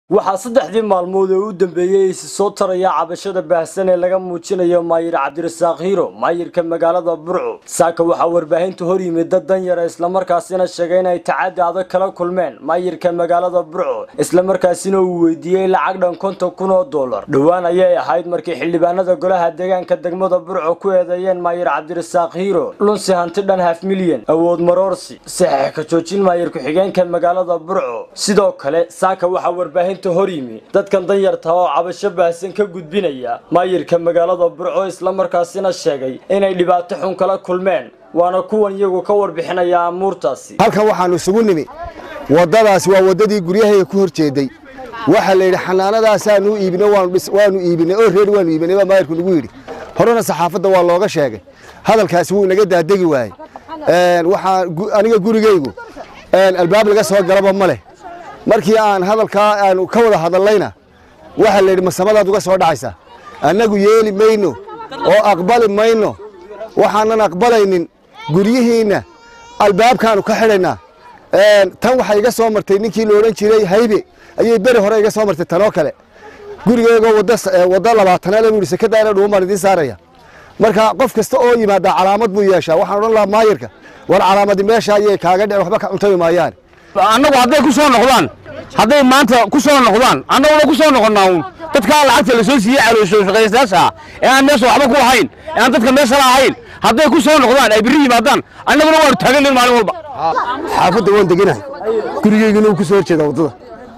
waxaa saddexdii maalmood ee u dambeeyey isi soo taraya cabashada baahsan ee laga muujinayo maayir cabdirasaaq hiiro maayirka magaalada burco saaka waxaa warbaahinta hor yimid dad danyara islamarkaasina sheegay inay tacaddi adag kala kulmeen maayirka magaalada burco islamarkaasina uu weydiiyey lacag dhan konton kun oo dollar dhowaan ayay ahayd markii xildhibaanada golaha deegaanka degmada burco ku eedeeyeen maayir cabdirasaaq hiiro lunsi hanti dhan haf milyan awood maroorsi saxeex ka joojin maayir ku-xigeenka magaalada burco sidoo kale saaka waxaa warbaahinta hor yimi dadkan danyarta oo cabasho baahsan ka gudbinaya maayirka magaalada burco islamarkaasina sheegay inay dhibaato xun kala kulmeen waana kuwan iyagu ka warbixinaya amuurtaasi halkan waxaannu isugu nimi waddadaas waa waddadii guryahayga ku hor jeeday waxaa la yidhi xanaanadaasaanu iibine waanu iibinay oo reer waanu iibinay baa maayirku nagu yidhi horena saxaafadda waa looga sheegay hadalkaasi wuu inaga daadegi waayey waxaa aniga gurigaygu albaab laga soo galaba ma leh markii aan hadalkaa aanu ka wada hadallayna waxaa la yidhi masamadaad uga soo dhacaysaa annagu yeeli mayno oo aqbali mayno waxaanan aqbalaynin guryihiinna albaabkaanu ka xidhaynaa tan waxaa iga soo martay ninkii la odhan jiray haybe ayay beri hore iga soo martay tanoo kale gurigeygoo waddo labaatanaad buu yidhi sekadaana dhuun baan idiin saaraya marka qof kasta oo yimaada calaamad buu yeeshaa waxaan odhan lahaa maayirka war calaamadi meesha ayay kaaga dhicin waxba ka cuntami maayaan annagu hadday ku soo noqdaan hadday maanta ku soo noqdaan annaguna ku soo noqonnaa uun dadkaa lacagta la soo siiyey caloosho shaqaystayaasha ee aan meesha waxba ku lahayn ee aan dadka meesha la ahayn hadday ku soo noqdaan ay birri yimaadaan annaguna waanu taagannayn maalin walba xaafadda waan deganahay gurigeygana wuu ku soo horjeedaa waddada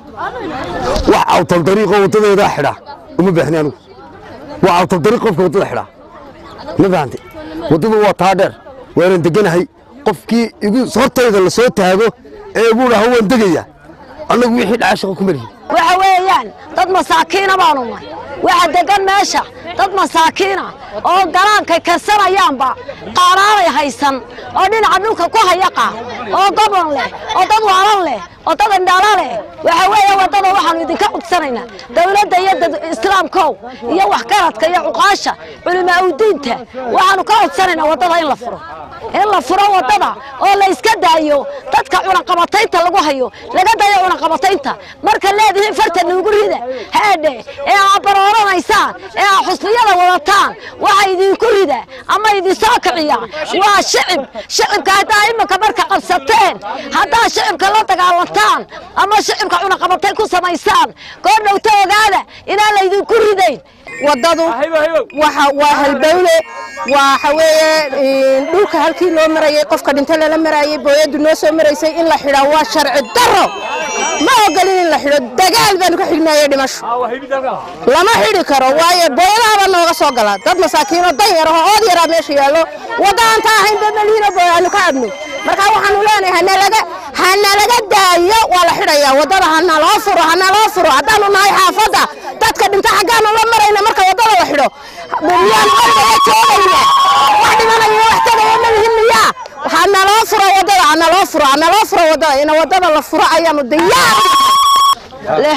wax awtal dariiqoo waddadeedaa xidhaa uma baahni anigu wax awtal dariiq qofka waddada xidhaa ma fahante waddadu waa taa dheer waanan deganahay qofkii igu hortayda la soo taago ee igu dhaho waan degayaa annagu wixii dhaca shaqo kuma lihin waxa weeyaan dad masaakiina baanu nahay waxa degan meesha dad masaakiina oo galaankay karsanayaanba qaaraanay haysan oo dhinaca dhulka ku hayaqa oo gobon leh oo dad waalan leh oo dad indhala leh waxa weeye waddada waxaanu idinka codsanaynaa dawladda iyo dad islaamkow iyo waxgaradka iyo cuqaasha culimaa udiinta waxaanu ka codsanaynaa waddada in la furo in la furo waddada oo la iska daayo dadka cunaqabataynta lagu hayo laga dayo cunaqabataynta marka leedihiin farta nuugu rida haadhe ee aad barooranaysaan ee aad xusniyada wadataan waxa idinku rida ama idinsoo kiciya waa shicib shicibka haddaa iminka marka qabsateen haddaa shicibka la dagaalantaan ama shicibka cunaqabatayn ku samaysaan goordhowta ogaada inaan laydinku ridayn waddadu waa halbowle waxa weeye dhulka halkii loo marayey qofka dhinto lala marayey booyaddu noo soo maraysay in la xidhaa waa sharci darro ma ogolin in la xidho dagaal baanu ka xignaayey dhimasho lama xidhi karo waayo booyadahabaa nooga soo gala dad masaakiinoo dan yar oo ood yaraa meesha yaallo wadda aan taa ahayn dadmaliino booyaanu ka cabno marka waxaanu leenahay hanalaga hanalaga daayo waa la xidhayaa waddada hanaloo furo hanaloo furo haddaanu nahay xaafadda dadka dhinto xaggaanu la marayna marka waddada la xidho miyaanu ordaga joogayna wax dhimanaya wax tagaya malihin miyaa hanaloo furo waddada hanaloo furo hanaloo furo waddada ina waddada la furo ayaanu diyaar leh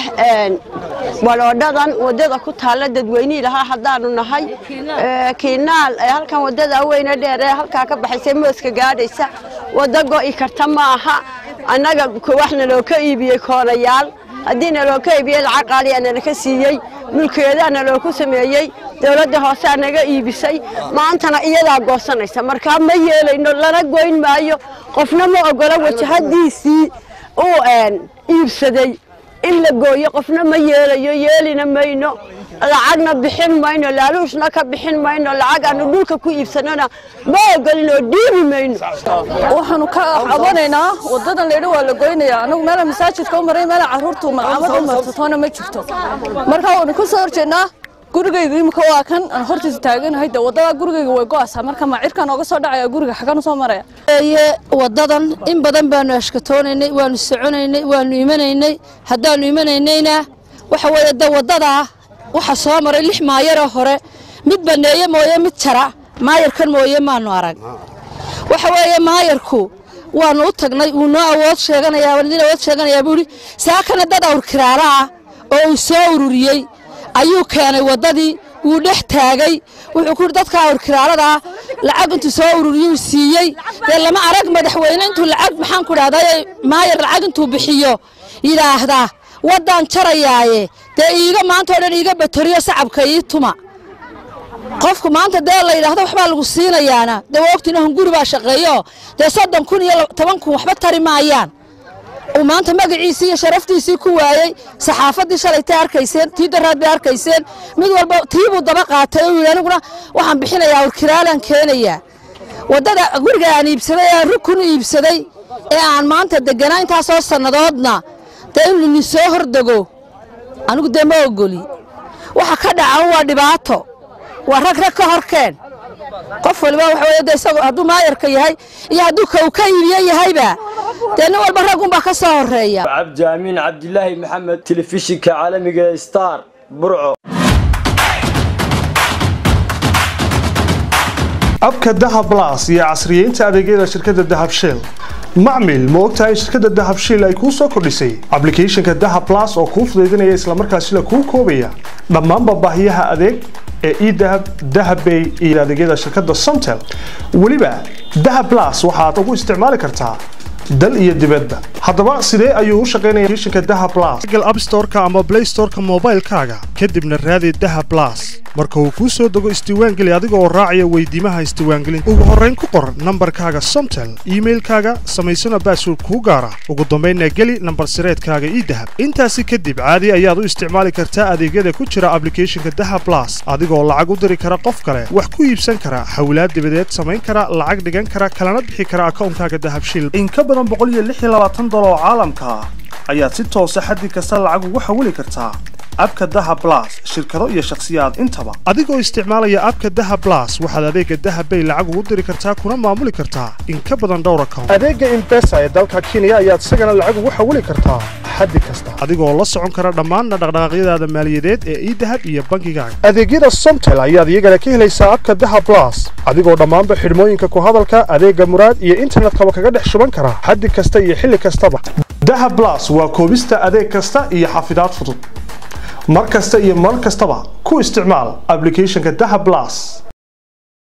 waloodhadan waddada ku taalla dadweynihii lahaa haddaanu nahay kiinaal halkan waddada weyne dheer ee halkaa ka baxaysa mooska gaadhaysa waddo go'i karta ma aha annaga wax naloo ka iibiyey koonayaal haddii naloo ka iibiyey lacag qaaliyaa nalaka siiyey mulkeedaa naloo ku sameeyey dowladda hoosaa naga iibisay maantana iyadaa goosanaysa markaa ma yeelayno lana goyn maayo qofna ma ogola wajahadiisii uu iibsaday in la gooyo qofna ma yeelayo yeelina mayno lacagna bixin mayno laaluushna ka bixin mayno lacag aanu dhulka ku iibsanona ma ogolin oo dhiibi mayno waxaanu ka cabanaynaa wadadan laydhi waa la goynaya anagu meela masaajidka u maray meela carruurtu malcamad u martatoona ma jirto marka waanu ka soo horjeednaa gurigayga imika waa kan aan hortiisa taaganahay de wadada gurigayga way go'aysaa marka macirkan ooga soo dhacaya guriga xagan usoo maraya eye wadadan in badan baanu ashkatoonaynay waanu soconaynay waanu imanaynay haddaanu imanaynayna waxa weeye de wadadaa waxa soo maray lix maayaroo hore mid baneeye mooye mid jara maayarkan mooye maanu arag waxa weeye maayarku waanu u tagnay wuu noo awood sheeganayaa idin awood sheeganayaa buuhi saakana dad awr kiraara ah oo uu soo ururiyey ayuu keenay waddadii wuu dhex taagay wuxuu ku yidhi dadka awrkiraaladaa lacag intuu soo ururiyuu siiyey dee lama arag madaxweyne intuu lacag maxaan ku dhahday maayar lacag intuu bixiyo yidhaahdaa waddaan jarayaaye dee iiga maanta oo dhan iiga batoriyo sacabka ii tuma qofku maanta dee la yidhaahdo waxbaa lagu siinayaana dee waa ogtiin hunguri baa shaqeeyo dee soddon kun iyo toban kun waxba tari maayaan uu maanta magaciisii iyo sharaftiisii ku waayey saxaafaddii shalaytay arkayseen tii daraad bay arkayseen mid walba tii buu daba qaatay oo yidhi aniguna waxaan bixinayaa warkiraalaan keenayaa waddada guriga aan iibsaday ee aan rukun u iibsaday ee aan maanta degganaa intaasoo sannadoodna dee in lini soo hordego anigu dee ma ogoli waxa ka dhacan waa dhibaato waa rag rag ka horkeen qof waliba waxa weeye dee isagu hadduu maayarka yahay iyo hadduu ka uu ka iibiye yahayba dee nin walba raggunbaa ka soo horreeya cabdi amiin cabdilaahi maxamed telefishinka caalamiga ee star burco abka dahab blas iyo casriyeynta adeegyada shirkadda dahab shell macmil ma ogtahay shirkadda dahab shell ay kuu soo kordhisay ablicathonka dahab blas oo kuu fudaydinaya islamarkaasina kuu koobaya dhammaanba baahiyaha adeeg ee edahab dahabbay iyo adeegyada shirkadda somtel weliba dahab blas waxaad ugu isticmaali kartaa dal iyo dibadba haddaba sidee ayuu u shaqaynaya applicationka dahab blas google app store-ka ama play store-ka moobaylkaaga kadibna raadi dahab blas marka uu kuu soo dego isdiiwaangeli adiga oo raacaya weydiimaha isdiiwaangelinta ugu horrayn ku qor nambarkaaga somtel iimailkaaga samaysana baasword kuu gaara ugu dambaynna geli nambar sireedkaaga ii dahab intaasi kadib caadi ayaad u isticmaali kartaa adeegyada ku jira ablicathonka dahab blas adigoo lacag u diri kara qof kale wax ku iibsan kara xawlaad dibadeed samayn kara lacag dhigan kara kalana bixi kara akawnkaaga dahabshil in ka badan dolar oo caalamka ah ayaad si toosa xaddi kasta lacag ugu xawili kartaa abka daha blas shirkado iyo shakhsiyaad intaba adigoo isticmaalaya abka daha blas waxaad adeega dahabbay lacag ugu diri kartaa kuna maamuli kartaa in ka badan dhowr account adeega imbesa ee dalka kenya ayaad isagana lacag ugu xawili kartaa xaddi kasta adigoo la socon kara dhammaanna dhaqdhaqaaqyadaada maaliyadeed ee idahab iyo bankigaaga adeegyada somtel ayaad iyagana ka helaysaa abka daha blas adigoo dhammaanba xidhmooyinka ku hadalka adeega muraad iyo internetkaba kaga dhex shuban kara xaddi kasta iyo xilli kastaba daha blas waa koobista adeeg kasta iyo xafidaad fudud mar kasta iyo mar kastaba ku isticmaal ablicathonka daha blas